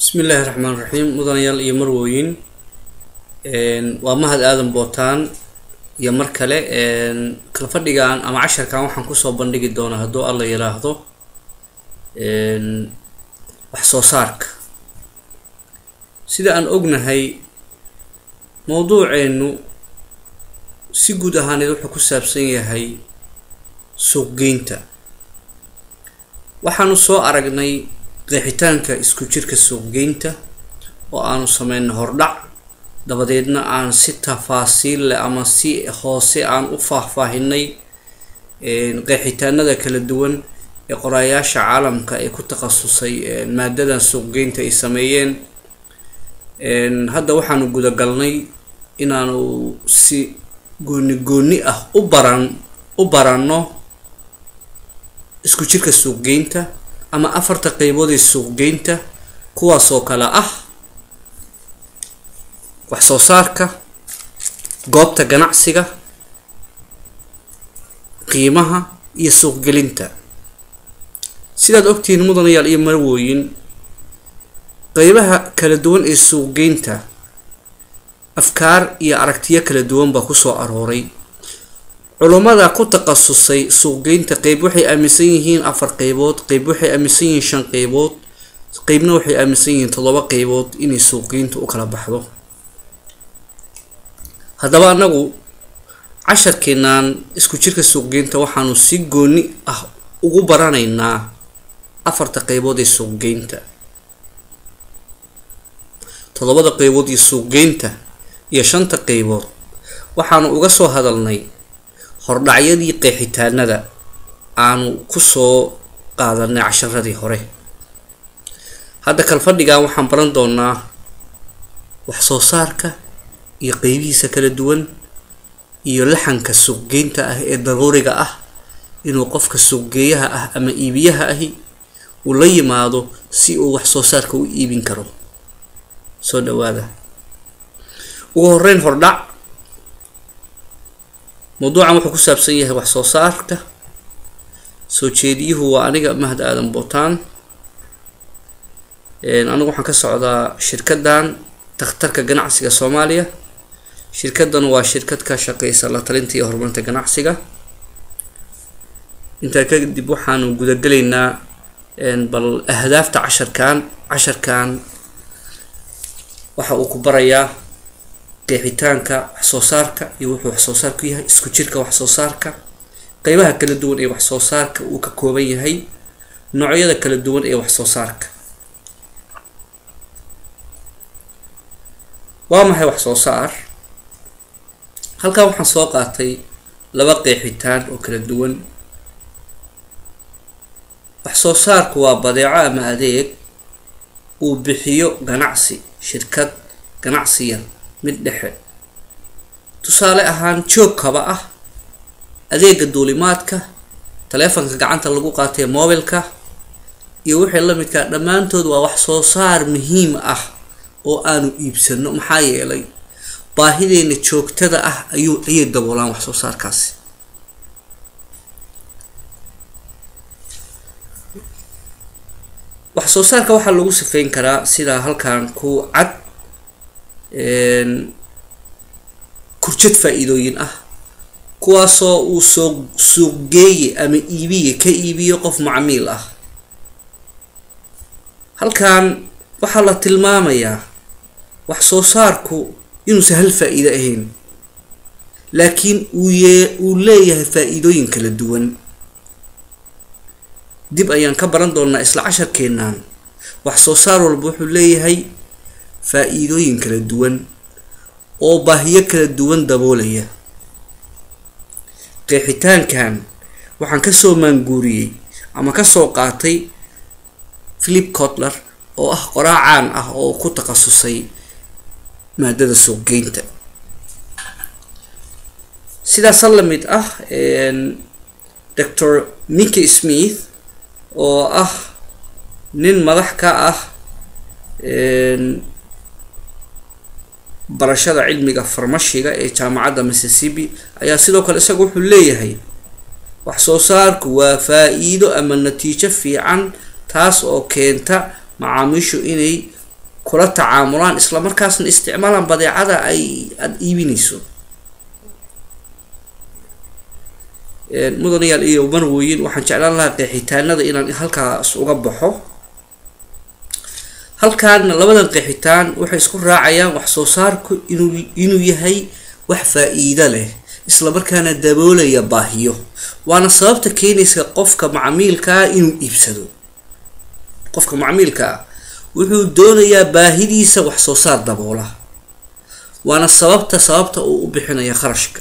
bismi illaahi raxmaan raxiim mudanayaal iyo marwooyin waa mahad aadan bootaan iyo mar kale kala fadhigan ama casharkan waxaan kusoo bandhigi doonaa hadduu alla yiraahdo wax soo saarka sida aan ognahay mowduuceenu si guud ahaaneed wuxuu ku saabsan yahay suuqgeynta waxaanu soo aragnay qeexitaanka isku jirka suuqgeynta oo aanu sameynay hordhac dabadeedna aan si tafaasiil leh ama si hoose aan u faahfaahinay qeexitaanada kala duwan ee qoraayaasha caalamka ee ku takhasusay maadadan suuqgeynta ay sameeyeen hadda waxaanu gudagalnay inaanu si gooni gooni ah u baran u baranno isku jirka suuqgeynta ama afarta qeybood ee suuqgeynta kuwaas oo kale ah wax soo saarka goobta ganacsiga qiimaha iyo suuqgelinta sidaad ogtihiin mudanayaal iyo marwooyin qeybaha kala duwan ee suuqgeynta afkaar iyo aragtiyo kala duwan baa kusoo arooray culummada ku takhasusay suuqgeynta qeyb waxay aaminsan yihiin afar qeybood qeyb waxay aaminsan yihiin shan qeybood qeybna waxay aaminsan yihiin toddoba qeybood inay suuqgeynta u kala baxdo haddaba anagu casharkeenaan isku jirka suuqgeynta waxaanu si gooni ah ugu baranaynaa afarta qeybood ee suuqgeynta toddobada qeybood iyo suuqgeynta iyo shanta qeybood waxaanu uga soo hadalnay hordhacyadii qeexitaanada aanu kusoo qaadanay casharadii hore hadda kalfadhigan waxaan baran doonaa wax soo saarka iyo qeybihiisa kala duwan iyo laxanka suuqgeynta ah ee daruuriga ah inuu qofka suuqgeeyaha ah ama iibiyaha ahi uu la yimaado si uu wax soo saarka u iibin karo soo dhawaada ugu horeyn hordhac mawduucan wuxuu ku saabsan yahay wax soo saarka soo jeediyuhu waa aniga mahad aadan bootaan anigu waxaan ka socdaa shirkaddan takhtarka ganacsiga soomaaliya shirkaddan waa shirkad ka shaqeysa la talinta iyo horumarinta ganacsiga intaa kadib waxaanu gudagelaynaa bal ahdaafta casharkan casharkan waxa uu ku barayaa qeexitaanka wax soo saarka iyo wuxuu wax soo saarku yahay isku jirka wax soo saarka qeybaha kala duwan ee wax soo saarka uu ka kooban yahay noocyada kala duwan ee wax soo saarka waa maxay wax soo saar halkan waxaan soo qaatay laba qeexitaan oo kala duwan wax soo saarku waa badeeco ama adeeg uu bixiyo ganacsi shirkad ganacsiya mid dhexe tusaale ahaan joog kaba ah adeega duulimaadka taleefanka gacanta lagu qaatay mobilka iyo wixii lamidkaa dhammaantood waa wax soo saar muhiim ah oo aanu iibsano maxaa yeelay baahideena joogtada ah ayuu ayay daboolaan wax soo saarkaasi wax soo saarka waxaa lagu sifeyn karaa sidaa halkan ku cad kurjad faa-iidooyin ah kuwaasoo uu soo suuqgeeye ama iibiye ka iibiyo qof macmiil ah halkan waxaa la tilmaamayaa wax soo saarku inuusan hal faa-iido ahayn laakiin uu yee uu leeyahay faa-iidooyin kala duwan dib ayaan ka baran doonaa isla casharkeennan wax soo saar walba wuxuu leeyahay faa-iidooyin kala duwan oo baahiyo kala duwan daboolaya qeexitaankan waxaan kasoo maanguuriyey ama kasoo qaatay philip cotler oo ah qoraa caan ah oo ku takhasusay maadada suuqgeynta sidaasa la mid ah doctor mickey smith oo ah nin madax ka ah barashada cilmiga farmashiga ee jaamacadda mississippi ayaa sidoo kale isaga wuxuu leeyahay wax soo saarku waa faa-iido ama natiijo fiican taas oo keenta macaamiishu inay kula tacaamulaan islamarkaasna isticmaalaan badeecada ay aada iibinayso mudanayaal iyo marweyin waxaan jeclaan lahaa qeexitaanada inaan halkaas uga baxo halkaana labadan qeexitaan waxay isku raacayaan wax soo saarku inuu inuu yahay wax faa-iido leh islamarkaana daboolaya baahiyo waana sababta keenaysa qofka macmiilkaa inuu iibsado qofka macmiilkaa wuxuu doonayaa baahidiisa wax soo saar daboola waana sababta sababta uu u bixinaya kharashka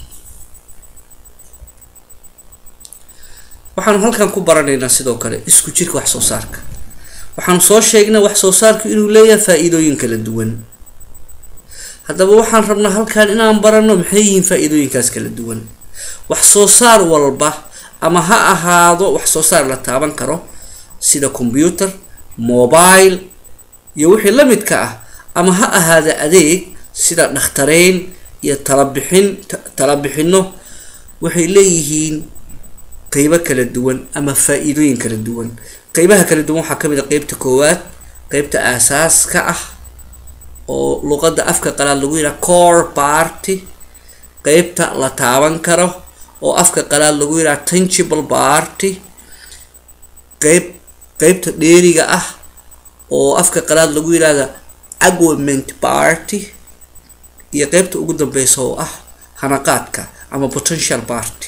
waxaanu halkan ku baranaynaa sidoo kale isku jirka wax soo saarka waxaanu soo sheegnay wax soo saarku inuu leeyahay faa-iidooyin kala duwan haddaba waxaan rabnaa halkan inaan barano maxay yihiin faa-iidooyinkaas kala duwan wax soo saar walba ama ha ahaado wax soo saar la taaban karo sida combyuter mobile iyo wixii la midka ah ama ha ahaada adeeg sida dhakhtareyn iyo talabixin talabixino waxay leeyihiin qeybo kala duwan ama faa-iidooyin kala duwan qeybaha kala duwan waxaa kamid a qeybta koowaad qeybta aasaaska ah oo luqada afka qalaad lagu yidhaha core party qeybta la taaban karo oo afka qalaad lagu yidhaha tangible party qeyb qeybta dheeriga ah oo afka qalaad lagu yidhahda agwament party iyo qeybta ugu dambeysa oo ah hanaqaadka ama potential party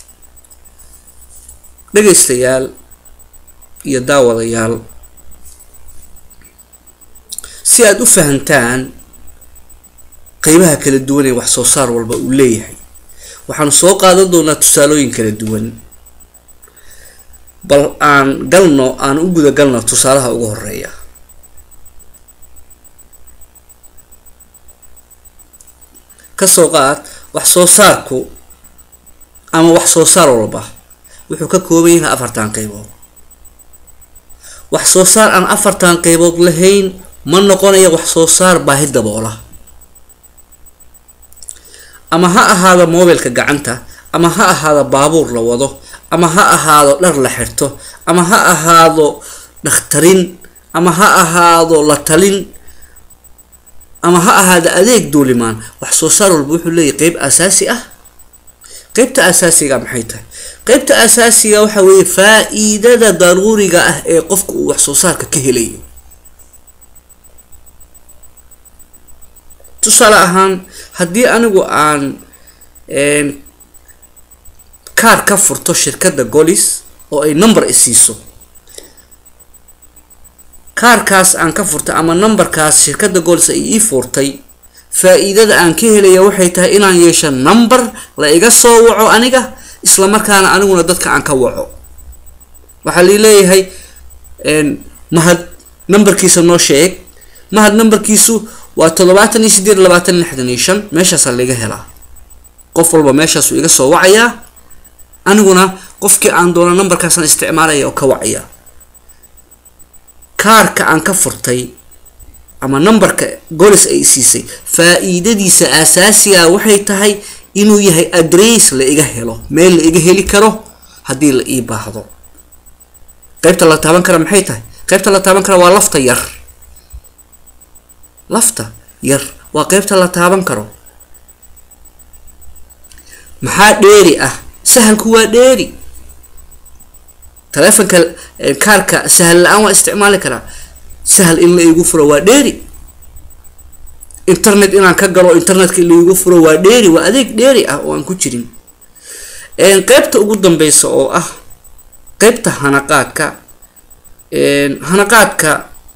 dhegaystayaal iyo daawadayaal si aada u fahantaan qeybaha kala duwan ee wax soo saar walba uu leeyahay waxaanu soo qaadan doonaa tusaalooyin kala duwan bal aan galno aan u guda galno tusaalaha ugu horeeya kasoo qaad wax soo saarku ama wax soo saar walba wuxuu ka kooban yahay afartan qeybood wax soo saar aan afartan qeybood lahayn ma noqonaya wax soo saar baahi daboola ama ha ahaado mobilka gacanta ama ha ahaado baabuur la wado ama ha ahaado dhar la xirto ama ha ahaado dhakhtarin ama ha ahaado la talin ama ha ahaado adeeg duulimaan wax soo saar walba wuxuu leeyahy qeyb asaasi ah qeybta asaasiga maxay tahay qeybta asaasiga waxa weeye faa-iidada daruuriga ah ee qofka uu wax soo saarka ka helayo tusaale ahaan haddii anigu aan kaar ka furto shirkadda golis oo ay number isiiso kaarkaas aan ka furtay ama numberkaas shirkadda golis ay ii furtay faa-iidada aan ka helaya waxay tahay inaan yeesho number la iga soo waco aniga isla markaana aniguna dadka aan ka waco waxaa lii leeyahay mahad numberkiisa noo sheeg mahad numberkiisu waa toddobaatan iyo sideed labaatan lixdan iyo shan meeshaasaa laiga helaa qof walba meeshaasuu iga soo wacayaa aniguna qofkii aan doono numberkaasaan isticmaalaya oo ka wacaya kaarka aan ka furtay ama numberka golis ay siisay faa-iidadiisa asaasiga waxay tahay inuu yahay adress la iga helo meel la iga heli karo haddii la ii baahdo qeybta la taaban kara maxay tahay qeybta la taaban kara waa lafta yar lafta yar waa qeybta la taaban karo maxaa dheeri ah sahalku waa dheeri taleefonka kaarka sahal la-aan waa isticmaali karaa sahal in la igu furo waa dheeri internet inaan ka galo internetka in la igu furo waa dheeri waa adeeg dheeri ah oo aan ku jirin qeybta ugu dambeysa oo ah qeybta hanaqaadka hanaqaadka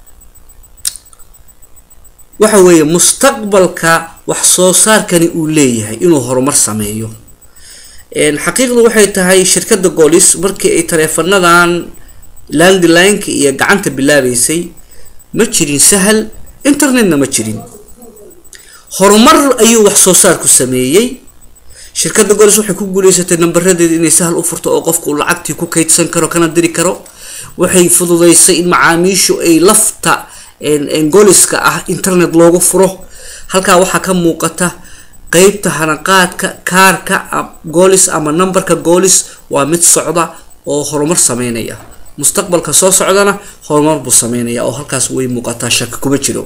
waxa weeye mustaqbalka wax soo saarkani uu leeyahay inuu horumar sameeyo xaqiiqdu waxay tahay shirkadda golis markii ay taleefanadan landlineka iyo gacanta bilaabeysay ma jirin sahal internetna ma jirin horumar ayuu wax soo saarku sameeyey shirkadda golis waxay ku guuleysatay nambaradeeda inay sahal u furto oo qofku lacagtii ku kaydsan karo kana diri karo waxay fududeysay in macaamiishu ay lafta goliska ah internet loogu furo halkaa waxaa ka muuqata qeybta hanaqaadka kaarka golis ama numberka golis waa mid socda oo horumar sameynaya mustaqbalka soo socdana horumar buu sameynaya oo halkaas way muuqataa shaka kuma jiro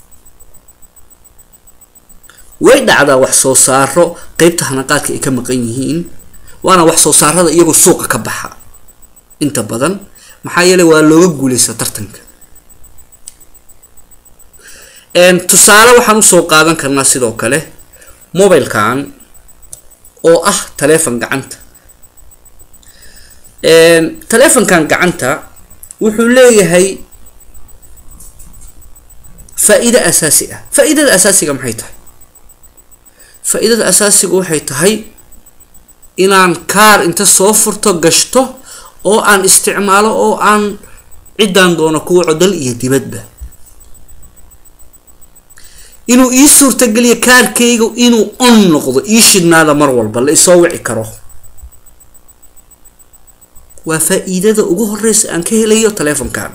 way dhacdaa wax soo saaro qeybta hanaqaadka ay ka maqan yihiin waana wax soo saarada iyagoo suuqa ka baxa inta badan maxaa yeeley waa looga guuleysta tartanka tusaale waxaan usoo qaadan karnaa sidoo kale mobilekan oo ah taleefon gacanta taleefonkan gacanta wuxuu leeyahay faa-iido asaasi ah faa-iidada asaasiga maxay tahay faa-iidada asaasiga waxay tahay inaan kaar inta soo furto gashto oo aan isticmaalo oo aan ciddaan doono kuwa codal iyo dibadba inuu ii suurtageliyo kaarkayga inuu on noqdo ii shidnaada mar walba la isoo wici karo waa faa-iidada ugu horeysa aan ka helayo taleefonkan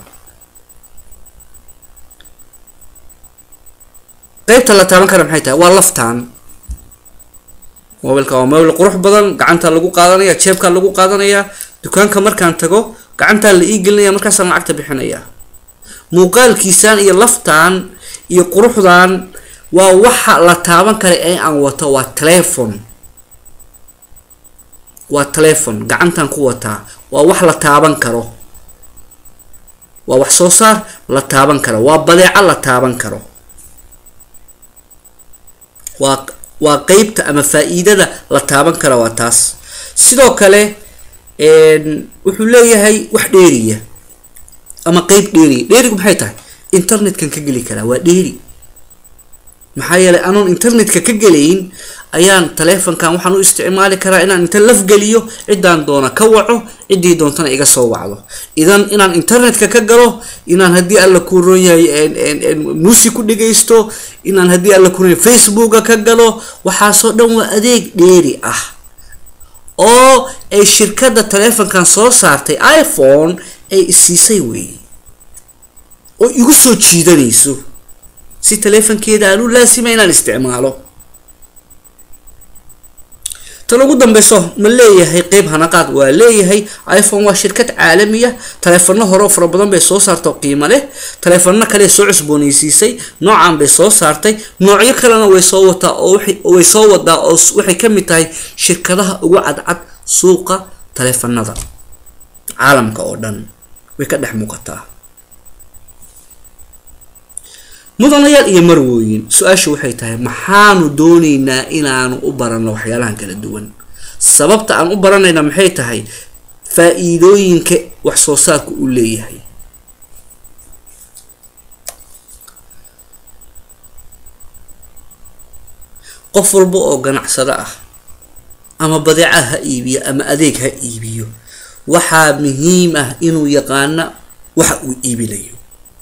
qeybta la taaban kara maxay tahay waa laftaan mobilka waa mobil qurux badan gacanta lagu qaadanaya jeebkaa lagu qaadanaya dukaanka markaan tago gacantaa la ii gelinaya markaasaan lacagta bixinaya muuqaalkiisaan iyo laftaan iyo quruxdan waa waxa la taaban kara ee aan wato waa telefon waa telefon gacantan ku wataa waa wax la taaban karo waa wax soo saar la taaban karo waa badeeco la taaban karo waa waa qeybta ama faa-iidada la taaban kara waa taas sidoo kale wuxuu leeyahay wax dheeriya ama qeyb dheeriya dheerigu maxay tahay internetkan ka geli karaa waa dheeri maxaa yeelay anoon internetka ka gelayn ayaan taleefonkan waxaan u isticmaali karaa inaan inta lafgeliyo ciddaan doona ka waco ciddii doontana iga soo wacdo idan inaan internetka ka galo inaan haddii alla ku ron yahay muusi ku dhegaysto inaan haddii alla ku ron yahay facebooka ka galo waxaasoo dhan waa adeeg dheeri ah oo ay shirkadda taleefonkan soo saartay iphone ay isiisay weeye oo igu soo jiidanayso si taleefonkeeda aan u laasima inaan isticmaalo tan ugu dambeyso ma leeyahay qeyb hanaqaad waa leeyahay iphone waa shirkad caalamiya taleefano hore oo fara badan bay soo saarta oo qiimo leh taleefano kale soo cusbooneysiisay noocan bay soo saartay noocyo kalena way soo wataa oo way soo wadaa oo waxay ka mid tahay shirkadaha ugu cadcad suuqa taleefanada caalamka oo dhan way ka dhex muuqataa mudanayaal iyo marwooyin su-aasha waxay tahay maxaanu dooneynaa inaanu u baranno waxyaalahan kala duwan sababta aan u baranayna maxay tahay faa-iidooyinka wax soo saarku uu leeyahay qof walba oo ganacsado ah ama badeeca ha iibiyo ama adeeg ha iibiyo waxaa muhiim ah inuu yaqaana waxa uu iibinayo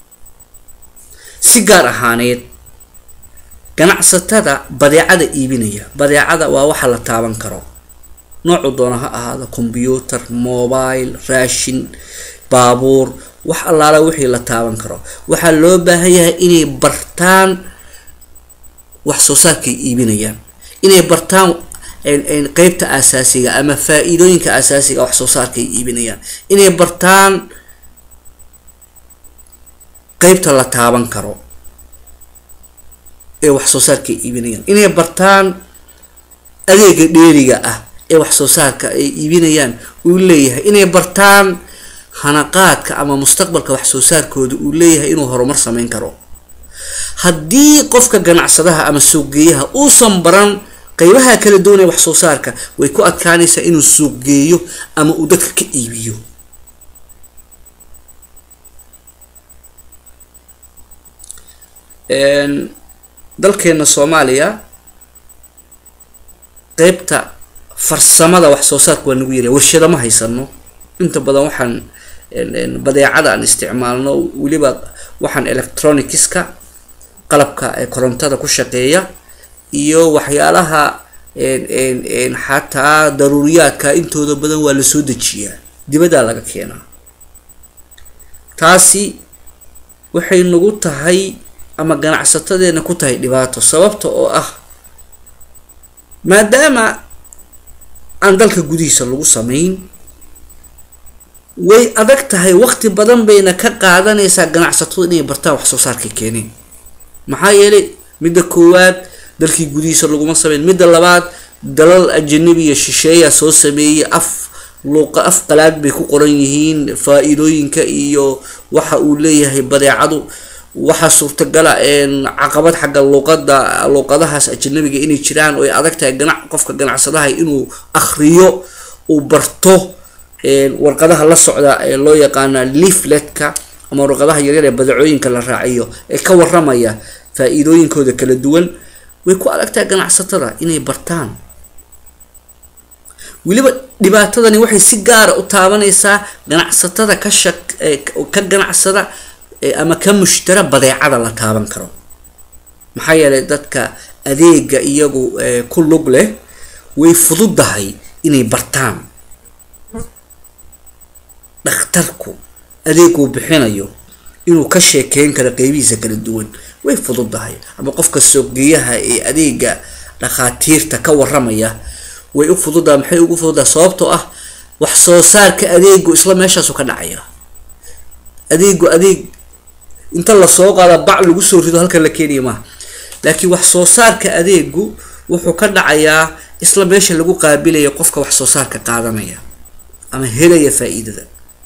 si gaar ahaaneed ganacsatada badeecada iibinaya badeecada waa waxa la taaban karo noocu doona ha ahaado combyuutar mobile raashin baabuur wax allaala wixii la taaban karo waxaa loo baahan yahay inay bartaan wax soo saarkay iibinayaan inay bartaan qeybta asaasiga ama faa-iidooyinka asaasiga wax soo saarkay iibinayaan inay bartaan qeybta la taaban karo ee wax soo saarka ay iibinayaan inay bartaan adeega dheeriga ah ee wax soo saarka ay iibinayaan uu leeyahay inay bartaan hanaqaadka ama mustaqbalka wax soo saarkooda uu leeyahay inuu horumar sameyn karo haddii qofka ganacsadaha ama suuqgeeyaha uusan baran qeybaha kala duwan ee wax soo saarka way ku adkaanaysaa inuu suuqgeeyo ama uu dadka ka iibiyo dalkeena soomaaliya qeybta farsamada wax soo saarka waa nagu yarya warshado ma haysano inta badan waxaan badeecada aan isticmaalno weliba waxaan electronicska qalabka ee korontada ku shaqeeya iyo waxyaalaha xataa daruuriyaadka intooda badan waa lasoo dejiyaa dibaddaa laga keenaa taasi waxay nagu tahay ama ganacsatadeena ku tahay dhibaato sababta oo ah maadaama aan dalka gudihiisa lagu sameyn way adag tahay waqti badan bayna ka qaadanaysaa ganacsatadu inay bartaan wax soo saarkay keeneen maxaa yeelay midda koowaad dalkii gudihiisa laguma sameyn midda labaad dalal ajanabiya shisheeya soo sameeyey af luuqa af qalaad bay ku qoran yihiin faa-iidooyinka iyo waxa uu leeyahay badeecadu waxaa suurtagala caqabad xagga luuqada luuqadahaas ajanabiga inay jiraan oo ay adag tahay ganac qofka ganacsadaha inuu akriyo uu barto warqadaha la socda ee loo yaqaana leafletka ama warqadaha yaryar ee badeecooyinka la raaciyo ee ka waramaya faa-iidooyinkooda kala duwan way ku adag tahay ganacsatada inay bartaan weliba dhibaatadani waxay si gaara u taabanaysaa ganacsatada ka shaq ka ganacsada ama ka mushtara badeecada la taaban karo maxaa yeelay dadka adeega iyagu ku lug leh way fududahay inay bartaan dhakhtarku adeeguu bixinayo inuu ka sheekeyn karo qeybihiisa kala duwan way fududahay ama qofka soogeeyaha ee adeega dhakhaatiirta ka waramaya way u fududaha maxay ugu fududaha sababtoo ah wax soo saarka adeegu isla meeshaasu ka dhacaya adeegu adeeg inta lasoo qaada bac lagu soo rido halkan la keenaya maaha laakiin wax soo saarka adeegu wuxuu ka dhacayaa isla meesha lagu qaabilaya qofka wax soo saarka qaadanaya ama helaya faa-iidada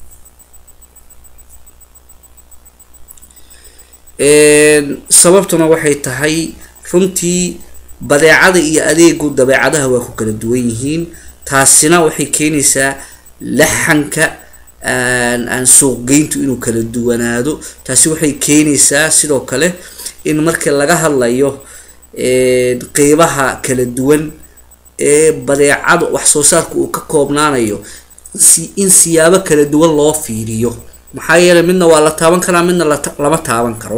sababtuna waxay tahay runtii badeecada iyo adeegu dabeecadaha waa ku kala duwan yihiin taasina waxay keenaysaa laxanka aan suuqgeyntu inuu kala duwanaado taasi waxay keenaysaa sidoo kale in markii laga hadlayo qeybaha kala duwan ee badeecada wax soo saarka uu ka koobnaanayo si in siyaabo kala duwan loo fiiriyo maxaa yeelay midna waa la taaban karaa midna lama taaban karo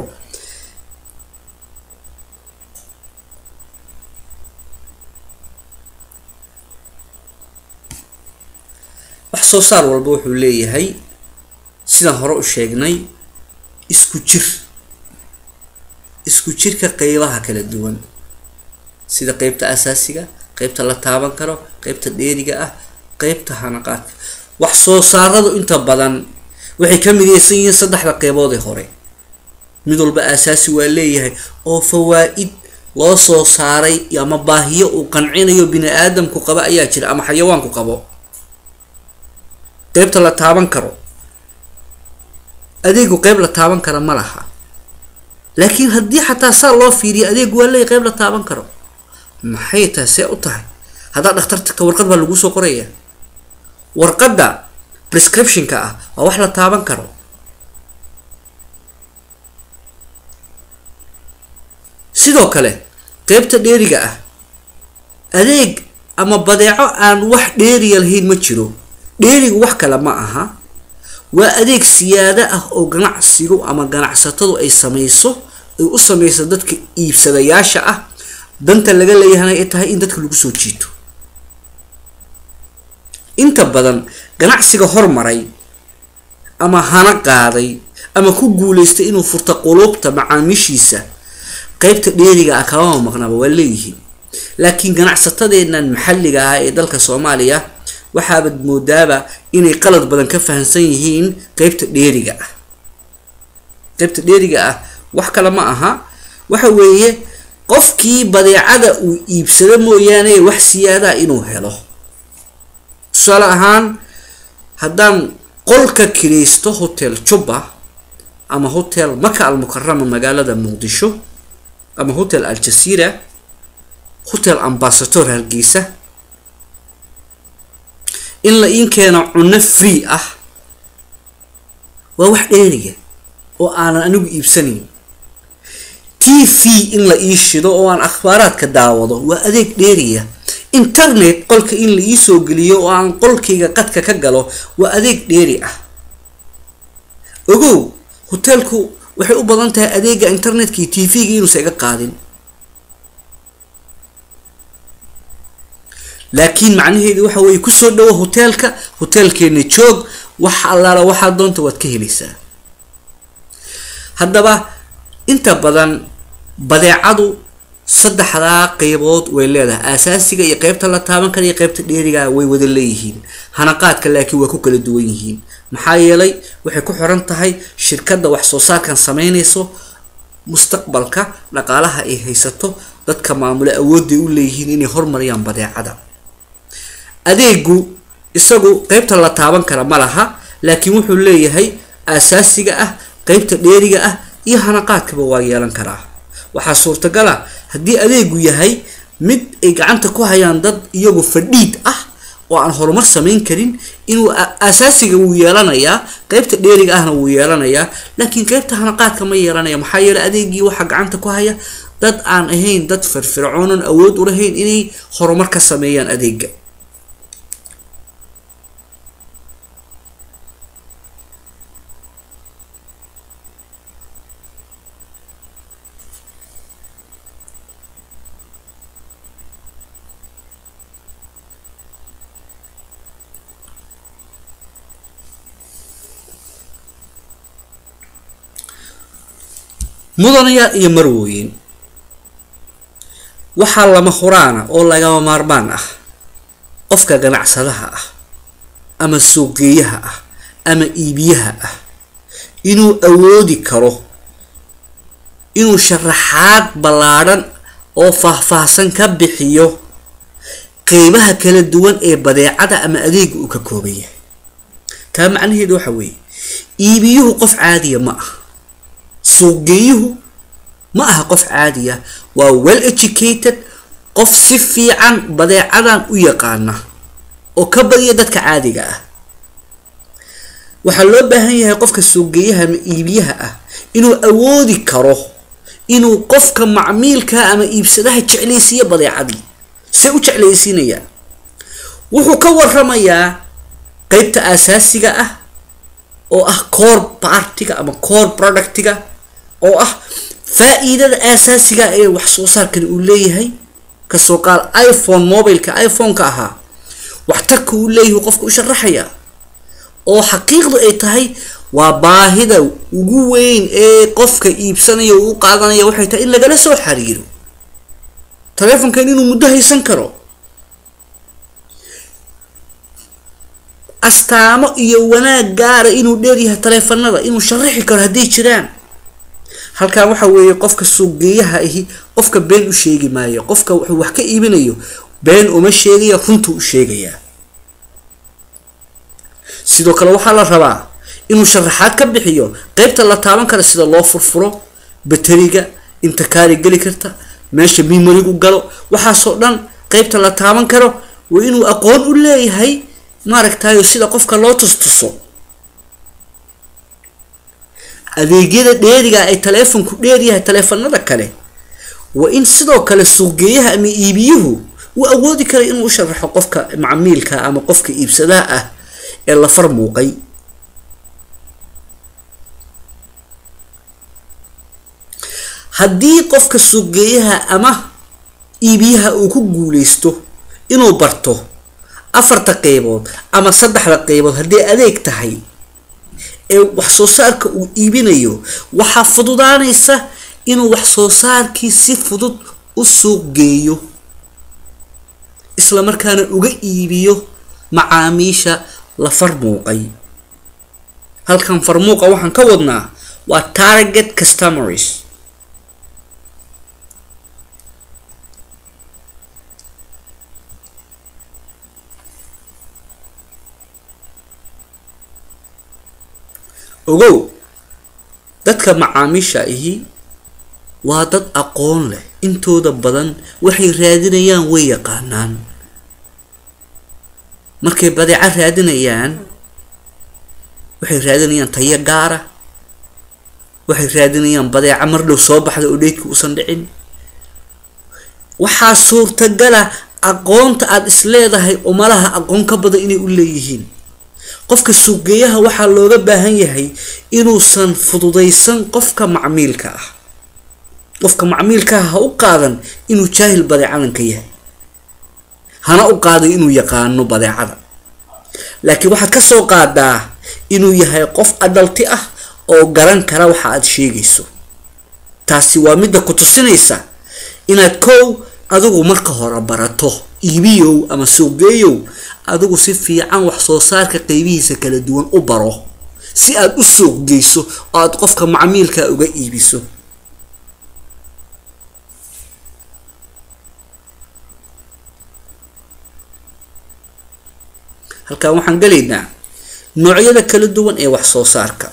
wax soo saar walba wuxuu leeyahay sidaan hore u sheegnay isku jir isku jirka qeybaha kala duwan sida qeybta asaasiga qeybta la taaban karo qeybta dheeriga ah qeybta hanaqaadka wax soo saaradu inta badan waxay ka mideysan yihiin saddexda qeybood ee hore mid walba aasaasi waa leeyahay oo fawaa-id loo soo saaray ama baahiyo uu qancinayo bini aadamku qabo ayaa jira ama xayawaanku qabo qeybta la taaban karo adeegu qeyb la taaban kara ma laha laakiin haddii xataa saa loo fiiriyo adeegu waa leeyahy qeyb la taaban karo maxay tahay see u tahay haddaa dhakhtarka warqad baa laguu soo qoraya warqadda prescriptionka ah waa wax la taaban karo sidoo kale qeybta dheeriga ah adeeg ama badeeco aan wax dheeriya lahayn ma jiro dheerigu wax kale ma aha waa adeeg siyaado ah oo ganacsigu ama ganacsatadu ay samayso ay u samayso dadka iibsadayaasha ah danta laga leeyahana ay tahay in dadka lagu soo jiito inta badan ganacsiga hormaray ama hana qaaday ama ku guuleystay inuu furta quluubta macaamiishiisa qeybta dheeriga ah kamama maqnaba waa leeyihiin laakiin ganacsatadeennan maxalliga ah ee dalka soomaaliya waxaabad moodaaba inay qalad badan ka fahamsan yihiin qeybta dheeriga ah qeybta dheeriga ah wax kale ma aha waxa weeye qofkii badeecada uu iibsado mooyaane wax siyaadaha inuu helo tusaale ahaan haddaan qolka kiraysto hotel juba ama hotel maka almukarama magaalada muqdisho ama hotel aljasiira hotel ambasator hargeysa in la iin keeno cunno free ah waa wax dheeriya oo aanan anigu iibsanayn t v in la ii shido oo aan akhbaaraadka daawado waa adeeg dheeriya internet qolka in la ii soo geliyo oo aan qolkayga qadka ka galo waa adeeg dheeri ah ogow hoteelku waxay u badan tahay adeega internetka iyo t v-ga inuusa iga qaadin laakiin macnaheedu waxa weeye kusoo dhawo hoteelka hoteelkeena joog wax allaala waxaa doonta waad ka helaysaa haddaba inta badan badeecadu saddexdaa qeybood way leedahay asaasiga iyo qeybta la taaban kara iyo qeybta dheerigaa way wada leeyihiin hanaqaadka laakiin waa ku kala duwan yihiin maxaa yeelay waxay ku xiran tahay shirkadda wax soo saarkan sameynayso mustaqbalka dhaqaalaha ay haysato dadka maamule awoodday u leeyihiin inay hormariyaan badeecada adeegu isagu qeybta la taaban kara ma laha laakiin wuxuu leeyahay asaasiga ah qeybta dheeriga ah iyo hanaqaadkaba waa yeelan karaa waxaa suurtagal ah haddii adeegu yahay mid ay gacanta ku hayaan dad iyagu fadhiid ah oo aan horumar samayn karin inuu asaasiga wuu yeelanayaa qeybta dheeriga ahna wuu yeelanayaa laakiin qeybta hanaqaadka ma yeelanaya maxaa yeeley adeegii waxaa gacanta ku haya dad aan ahayn dad firfircoonan awood u lahayn inay horumar ka sameeyaan adeega mudanayaal iyo marwooyin waxaa lama huraana oo lagama maarmaan ah qofka ganacsadaha ah ama suuqgeeyaha ah ama iibiyaha ah inuu awoodi karo inuu sharaxaad ballaadhan oo faahfaahsan ka bixiyo qeybaha kala duwan ee badeecada ama adeega uu ka kooban yahay taa macnaheedu waxa weeye iibiyuhu qof caadiya ma ah suuqgeeyuhu ma aha qof caadiya waa well educated qof si fiican badeecadan u yaqaana oo ka badiya dadka caadiga ah waxaa loo baahan yahay qofka suuqgeeyaha ama iibiyaha ah inuu awoodi karo inuu qofka macmiilka ama iibsadaha jeclaysiiyo badeecadii se u jeclaysiinayaan wuxuu ka waramayaa qeybta asaasiga ah oo ah core partiga ama core productiga oo ah faa-iidada asaasiga ee wax soo saarkan uu leeyahay kasoo qaal iphone mobileka iphone-ka ahaa waxtarka uu leeyahay qofka u sharaxaya oo xaqiiqdu ay tahay waa baahida ugu weyn ee qofka iibsanaya uu u qaadanaya waxay tahay in lagala soo xiriiro taleefonkan inuu muddo haysan karo astaamo iyo wanaag gaara inuu dheeryahay taleefanada inuu sharaxi karo hadday jiraan halkan waxa weeye qofka suuqgeeyaha ahi qofka been u sheegi maayo qofka wuxuu wax ka iibinayo been uma sheegaya runtuu u sheegayaa sidoo kale waxaa la rabaa inuu sharaxaad ka bixiyo qeybta la taaban kara sida loo furfuro bateriga inta kaari geli karta meesha mimorigu galo waxaasoo dhan qeybta la taaban karo waa inuu aqoon u leeyahay maaragtayo sida qofka loo tustuso adeegyada dheeriga ay taleefonku dheeryahay taleefanada kale waa in sidoo kale suuqgeeyaha ama iibiyuhu uu awoodi kara inuu u sharaxo qofka macmiilka ama qofka iibsadaha ah ee la far muuqay haddii qofka suuqgeeyaha ama iibiyaha uu ku guuleysto inuu barto afarta qeybood ama saddexda qeybood haddii adeeg tahay ee wax soo saarka uu iibinayo waxaa fududaanaysa inuu wax soo saarkii si fudud u suuq geeyo isla markaana uga iibiyo macaamiisha la farmuuqay halkan farmuuqa waxaan ka wadnaa waa target customers ogow dadka macaamiisha ahi waa dad aqoon leh intooda badan waxay raadinayaan way yaqaanaan markay badeeco raadinayaan waxay raadinayaan tayo gaara waxay raadinayaan badeeco mar dhow soo baxda oo dheydka uusan dhicin waxaa suurtagala aqoonta aada is leedahay umalaha aqoon ka badan inay u leeyihiin qofka suuqgeeyaha waxaa looga baahan yahay inuusan fududaysan qofka macmiilka ah qofka macmiilkaah ha u qaadan inuu jaahil badeecadanka yahay hana u qaadan inuu yaqaano badeecada laakiin waxaad ka soo qaadaa inuu yahay qof adalti ah oo garan kara waxa aad sheegayso taasi waa midda ku tusinaysa inaad kow adigu marka hore barato iibiyow ama suuqgeeyow adigu si fiican wax soo saarka qeybihiisa kala duwan u baro si aad u suuq geyso oo aad qofka macmiilka uga iibiso halkan waxaan gelaynaa noocyada kala duwan ee wax soo saarka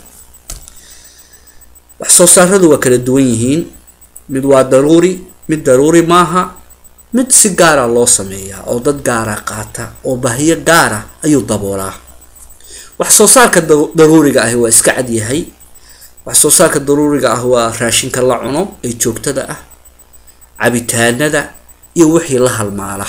wax soo saaradu waa kala duwan yihiin mid waa daruuri mid daruuri maaha mid si gaara loo sameeyaa oo dad gaara qaata oo bahiyo gaara ayuu daboolaa wax soo saarka daruuriga ahi waa iska cadyahay wax soo saarka daruuriga ah waa raashinka la cuno ee joogtada ah cabitaanada iyo wixii la halmaala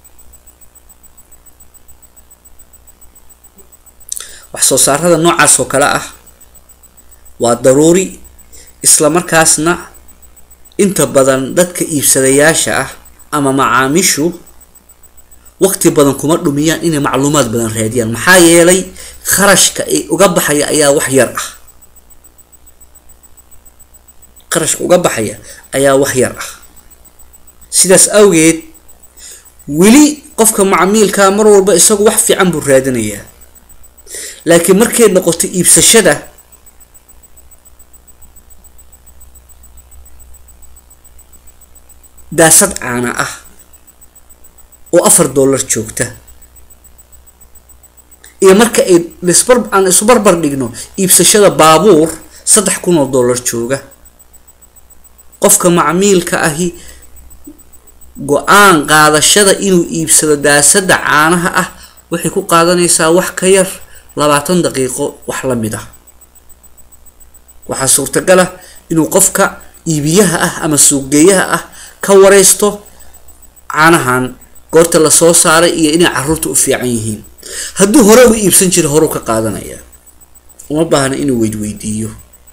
wax soo saarada noocaas oo kale ah waa daruuri isla markaasna inta badan dadka iibsadayaasha ah ama macaamiishu waqti badan kuma dhumiyaan inay macluumaad badan raadiyaan maxaa yeelay kharashka ay uga baxaya ayaa wax yar ah kharashka uga baxaya ayaa wax yar ah sidaas awgeed weli qofka macmiilka mar walba isagu wax fiican buu raadinayaa laakiin markay noqoto iibsashada daasad caana ah oo afar dollar joogta iyo marka ay lisbar aan isu barbar dhigno iibsashada baabuur saddex kun oo dollar jooga qofka macmiilka ahi go-aan qaadashada inuu iibsado daasada caanaha ah waxay ku qaadanaysaa wax ka yar labaatan daqiiqo wax la mid ah waxaa suurtagal ah inuu qofka iibiyaha ah ama suuqgeeyaha ah ka wareysto caanahan goorta lasoo saaray iyo inay caruurta u fiican yihiin hadduu hore u iibsan jira horeu ka qaadanaya uma baahna inuu weydweydiiyo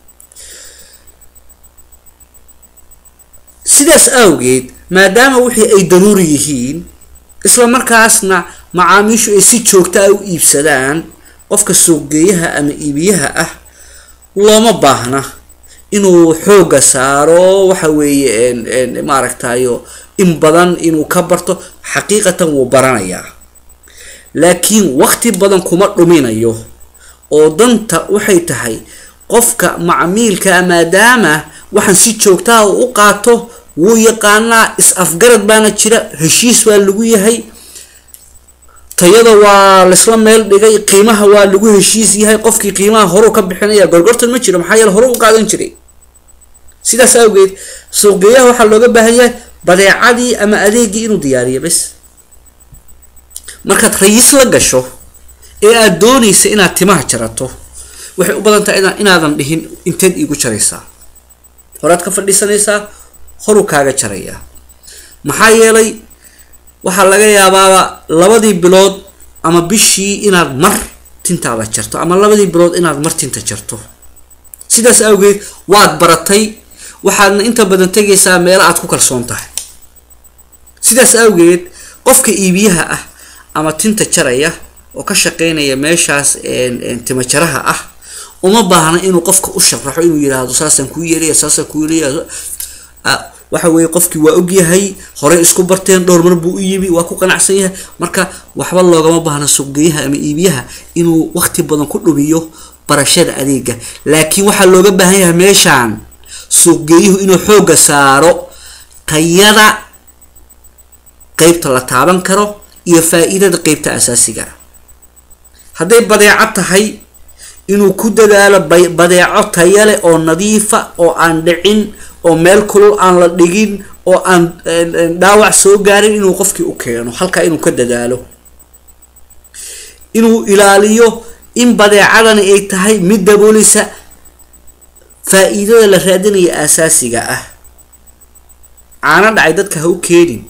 sidaas awgeed maadaama wixii ay daruuri yihiin isla markaasna macaamiishu ay si joogta ah u iibsadaan qofka suuqgeeyaha ama iibiyaha ah looma baahna inuu xooga saaro waxa weeye maaragtayo in badan inuu ka barto xaqiiqatan wuu baranayaa laakiin waqti badan kuma dhuminayo oo danta waxay tahay qofka macmiilka maadaama waxaan si joogtaha u qaato wuu yaqaanaa is-afgarad baana jira heshiis waa lagu yahay tayada waa laysla meel dhigay qiimaha waa lagu heshiis yahay qofkii qiimaha horeu ka bixinaya gorgortan ma jiro maxaa yeele hore u qaadan jiray sidaas awgeed suuqgeeyaha waxaa looga baahan yahay badeecadii ama adeegii inuu diyaariyo bes markaad rayiis la gasho ee aada doonaysa inaad timaha jarato waxay u badan tahay inaadan dhihin inteed iigu jaraysaa horaad ka fadhiisanaysaa horu kaaga jarayaa maxaa yeelay waxaa laga yaabaaba labadii bilood ama bishii inaad mar tintaada jarto ama labadii bilood inaad mar tinta jarto sidaas awgeed waad baratay waxaadna inta badan tegaysaa meelo aad ku kalsoon tahay sidaas awgeed qofka iibiyaha ah ama tinta jaraya oo ka shaqeynaya meeshaas tima jaraha ah uma baahna inuu qofka u sharaxo inuu yiraahdo saasaan kuu yeelaya saasaan kuu yeelaya waxa weeye qofkii waa ogyahay horey isku barteen dhowr mar buu u yimi waa ku qanacsan yahay marka waxba loogama baahna suuqgeeyaha ama iibiyaha inuu waqti badan ku dhumiyo barashada adeega laakiin waxaa looga baahan yahay meeshaan suuqgeeyuhu inuu xooga saaro tayada qeybta la taaban karo iyo faa-iidada qeybta asaasiga hadday badeeco tahay inuu ku dadaalo badeeco tayale oo nadiifa oo aan dhicin oo meel kulul aan la dhigin oo aan dhaawac soo gaarin inuu qofkii u keeno halkaa inuu ka dadaalo inuu ilaaliyo in badeecadani ay tahay mid dabooleysa faa-iidada la raadinaya asaasiga ah caano dhacay dadka ha u keenin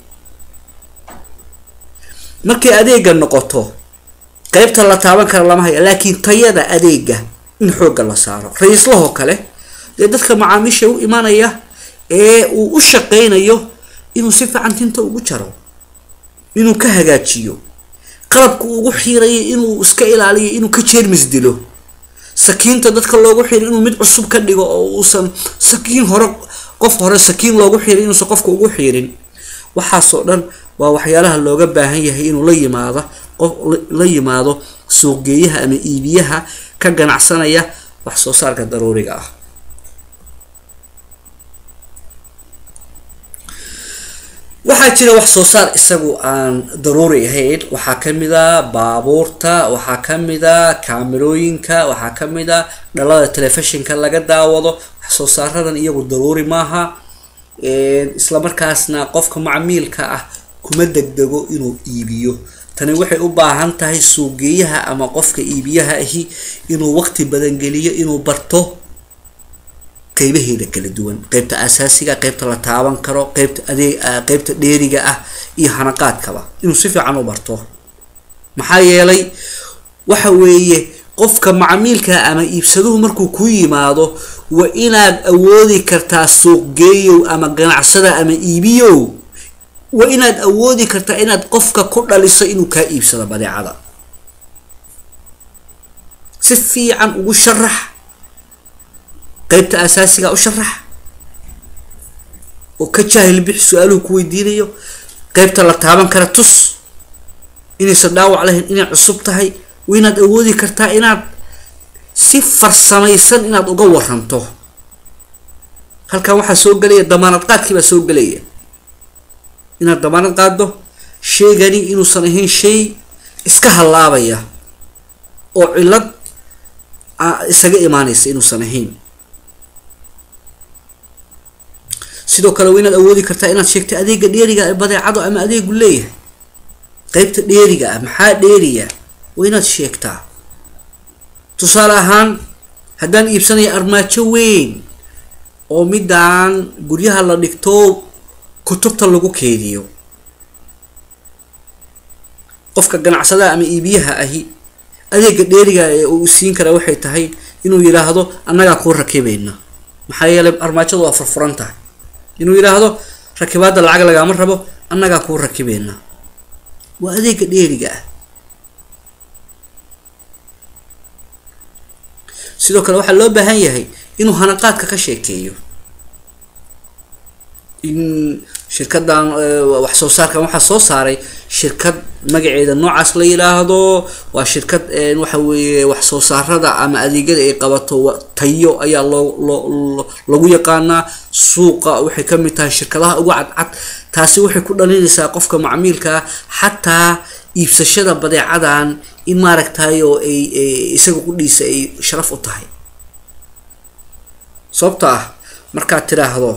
markay adeega noqoto qeybta la taaban kara lama haya laakiin tayada adeega in xoogga la saaro ra-iislahoo kale dee dadka macaamiisha u imanaya ee uu u shaqeynayo inuu si fiican tinta ugu jaro inuu ka hagaajiyo qalabka ugu xiirayo inuu iska ilaaliyo inuu ka jeermis dilo sakiinta dadka loogu xiro inuu mid cusub ka dhigo oo uusan sakiin hore qof hore sakiin loogu xiirin inuusan qofka ugu xiirin waxaasoo dhan waa waxyaalaha looga baahan yahay inuu la yimaado qof la yimaado suuqgeeyaha ama iibiyaha ka ganacsanaya wax soo saarka daruuriga ah waxaa jira wax soo saar isagu aan daruuri ahayn waxaa kamid a baabuurta waxaa kamid a kaamirooyinka waxaa kamid a dhalada telefishinka laga daawado wax soo saaradan iyagu daruuri maaha islamarkaasna qofka macmiilka ah kuma degdego inuu iibiyo tani waxay u baahan tahay suuqgeeyaha ama qofka iibiyaha ahi inuu waqti badan geliyo inuu barto qeybaheeda kala duwan qeybta asaasiga qeybta la taaban karo qeybta adeeg qeybta dheeriga ah iyo hanaqaadkaba inuu si fiican u barto maxaa yeelay waxa weeye qofka macmiilka ama iibsaduhu markuu ku yimaado waa inaad awoodi kartaa suuqgeeyow ama ganacsada ama iibiyow waa inaad awoodi kartaa inaad qofka ku dhaliso inuu kaa iibsado badeecada si fiican ugu sharax qeybta asaasiga u sharax oo ka jaahil bixi su-aaluhu ku weydiinayo qeybta la taaban kara tus inaysan dhaawac lahayn inay cusub tahay waa inaad awoodi kartaa inaad si farsamaysan inaad uga waranto halkan waxaa soo gelaya damaanad qaadkii baa soo gelaya inaad damaanad qaaddo sheegani inuusan ahayn shay iska hallaabaya oo cillad isaga imaanaysa inuusan ahayn sidoo kale waa inaad awoodi kartaa inaad sheegto adeega dheeriga ee badeecado ama adeegu leeyahay qeybta dheeriga ah maxaa dheeriya waa inaad sheegtaa tusaale ahaan haddaan iibsanaya armaajo weyn oo midaan guryaha la dhigto kutubta lagu keediyo qofka ganacsadaha ama iibiyaha ahi adeega dheeriga ee uu siin karaa waxay tahay inuu yidhaahdo annagaa kuu rakibayna maxaa yeelay armaajadu waa furfuran tahay inuu yidhaahdo rakibaadda lacag lagaama rabo annagaa kuu rakibeyna waa adeega dheeriga ah sidoo kale waxaa loo baahan yahay inuu hanaqaadka ka sheekeeyo in shirkadan wax soo saarkan waxaa soo saaray shirkad magaceeda noocaas la yidhaahdo waa shirkad waxa weeye wax soo saarada ama adeegyada ay qabato tayo ayaa loo loo lagu yaqaanaa suuqa waxay kamid tahay shirkadaha ugu cadcad taasi waxay ku dhalinaysaa qofka macmiilkaa xataa iibsashada badeecadan in maaragtay oo ay isaga qudhiisa ay sharaf u tahay sababto ah markaad tiraahdo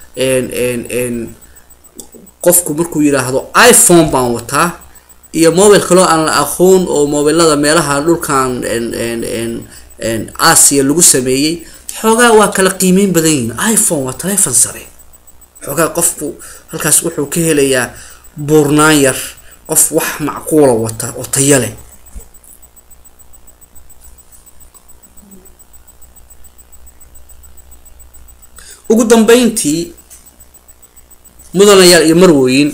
qofku markuu yidhaahdo iphone baan wataa iyo mobile kaloo aan la aqoon oo mobilada meelaha dhulkan asia lagu sameeyey xoogaa waa kala qiimeyn badan yihin iphone waa telefon sare xoogaa qofku halkaas wuxuu ka helayaa buurnaan yar qof wax macquula wata oo tayo leh ugu dambeyntii mudanayaal iyo marwooyin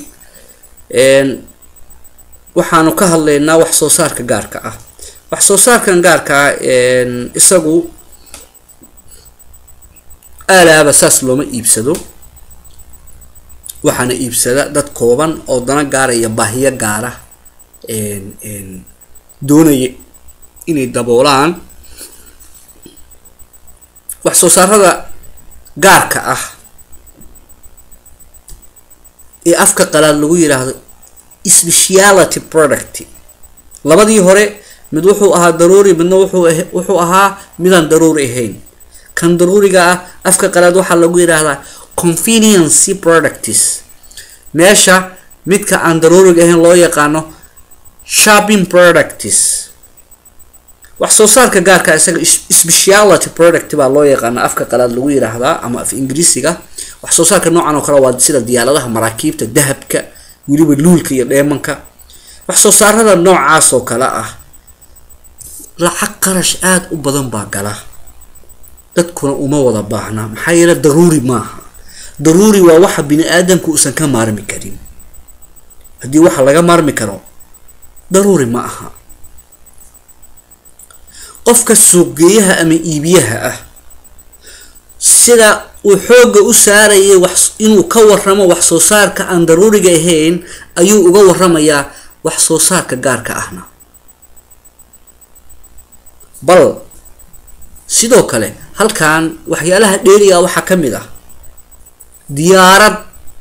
waxaanu ka hadlaynaa wax soo saarka gaarka ah wax soo saarkan gaarka ah isagu aalaaba saas looma iibsado waxaana iibsada dad kooban oo dana gaara iyo baahiyo gaara doonaya inay daboolaan wax soo saarada gaarka ah ee afka qalaad lagu yidhaahdo speciality product labadii hore mid wuxuu ahaa daruuri midna wuxuu wuxuu ahaa midaan daruuri ahayn kan daruuriga ah afka qalaad waxaa lagu yidhaahdaa conveniency products meesha midka aan daruuriga ahayn loo yaqaano shopping products wax soo saarka gaarka isaga speciality product baa loo yaqaana afka qalaad lagu yidhaahdaa ama af ingiriisiga wax soo saarka noocan oo kale waa sida diyaaradaha maraakiibta dahabka weliba luulka iyo dheemanka wax soo saarada noocaas oo kale ah lacag qarash aada u badan baa gala dadkuna uma wada baahna maxaa yeele daruuri maaha daruuri waa waxa bini aadamku uusan ka maarmi karin haddii waxa laga maarmi karo daruuri ma aha qofka suuqgeeyaha ama iibiyaha ah sida uu xoogga u saarayay wax inuu ka waramo wax soo saarka aan daruuriga ahayn ayuu uga waramayaa wax soo saarka gaarka ahna bal sidoo kale halkan waxyaalaha dheeriga waxaa ka mid ah diyaarad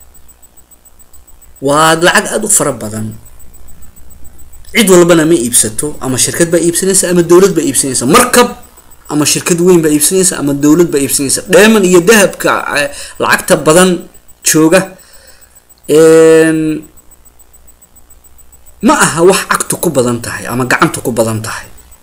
waa lacag aada u fara badan cid walbana ma iibsato ama shirkad baa iibsanaysa ama dowlad baa iibsanaysa markab ama shirkad weyn baa iibsanaysa ama dowlad baa iibsanaysa dheeman iyo dahabka lacagta badan jooga ma aha wax cagtu ku badan tahay ama gacantu ku badan tahay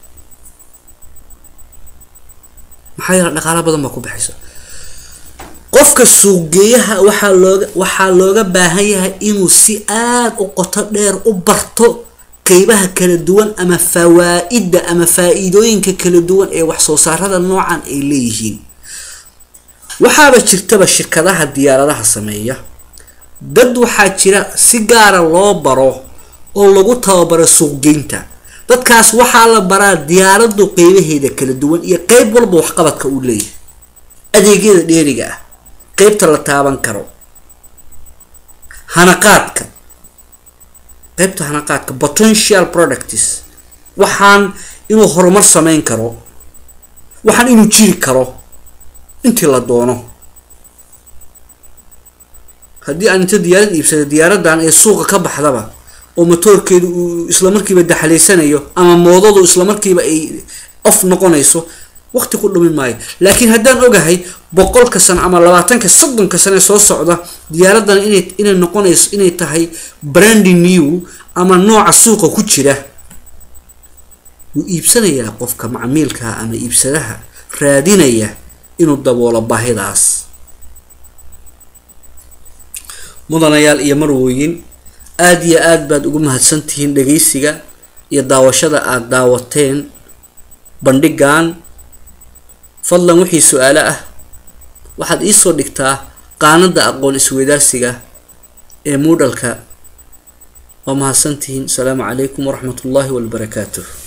maxaa yeele dhaqaala badan baa ku baxaysa qofka suuqgeeyaha waxaa looga waxaa looga baahan yahay inuu si aada u qoto dheer u barto qeybaha kala duwan ama fawaa-idda ama faa-iidooyinka kala duwan ee wax soo saarada noocan ay leeyihiin waxaaba jirtaba shirkadaha diyaaradaha sameeya dad waxaa jira si gaara loo baro oo lagu tababaro suuqgeynta dadkaas waxaa la baraa diyaaradu qeybaheeda kala duwan iyo qeyb walba waxqabadka uu leeyahay adeegyada dheeriga ah qeybta la taaban karo hanaqaadka qeybta hanaqaadka potential products waxaan inuu horumar sameyn karo waxaan inuu jiri karo intii la doono haddii aan inta diyaarad iibsada diyaaradan ee suuqa ka baxdaba oo matoorkeedu uu islamarkiiba daxalaysanayo ama moodadu islamarkiiba ay off noqonayso waqti ku dhumi maayo laakiin haddaan ogahay boqolka sano ama labaatanka soddonka sane soo socda diyaaradan inay inay noqonayso inay tahay brandy new ama nooca suuqa ku jira wuu iibsanayaa qofka macmiilka ama iibsadaha raadinaya inuu daboolo baahidaas mudanayaal iyo marwooyin aada iyo aada baad ugu mahadsantihiin dhageysiga iyo daawashada aada daawateen bandhigan fadlan wixii su-aalo ah waxaad iisoo dhigtaa qaanada aqoon isweydaarsiga ee muudhalka waa mahadsantihiin asalaamu calaykum waraxmat ullaahi wabarakaatuh